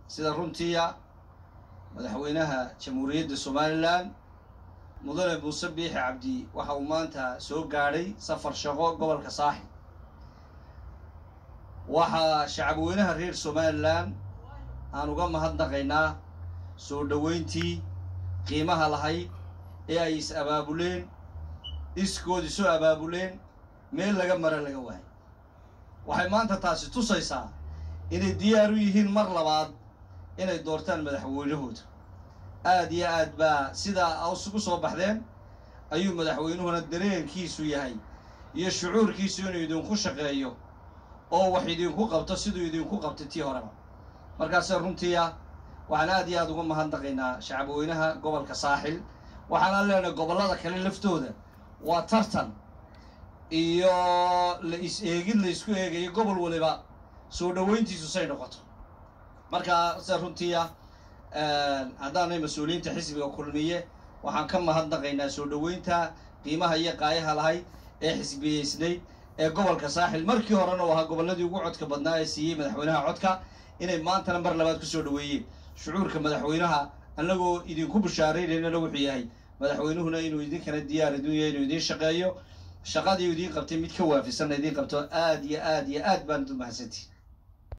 sida runtiia madaxweynaha jamhuuriyadda somalilan mudane muuse biixi cabdi waxa uu maanta soo gaadhay safar shaqo gobolka saaxib waxaa shacabweynaha reer somalilan aan uga mahadnaqaynaa soo dhoweyntii qiimaha lahayd ee ay is abaabuleen iskood isu abaabuleen meel laga mara laga waayo waxay maanta taasi tusaysaa inay diyaar u yihiin mar labaad inay doortaan madaxweynahooda aad iyo aad baa sidaa isugu soo baxdeen ayuu madaxweynuhuna dareenkiisu yahay iyo shucuurkiisu inuu idinku shaqeeyo oo wax idinku qabto siduu idinku qabtay tii horeba markaase runtiia waxaan aad iyo aad uga mahadnaqaynaa shacabweynaha gobolka saaxil waxaanaan leenahay gobollada kale laftooda waa tartan iyo la is eegid la isku eegayo gobol waliba soo dhoweyntiisu say noqoto markaa se runtiia haddaanay mas-uuliyiinta xisbiga kulmiye waxaan ka mahadnaqaynaa soo dhoweynta qiimaha iyo qaayaha lahayd ee xisbiyeysnayd ee gobolka saaxil markii horena u ahaa gobolladii ugu codka badnaa ee siiyey madaxweynaha codka inay maantana mar labaad kusoo dhoweeyeen shucuurka madaxweynaha annagoo idinku bushaaraynayna wuxuu yahay madaxweynuhuna inuu idinkana diyaar idin yahay inuu idiin shaqeeyo shaqadii idiin qabtay mid ka waafisanna idiin qabto aad iyo aad iyo aad baan idin mahadsantihi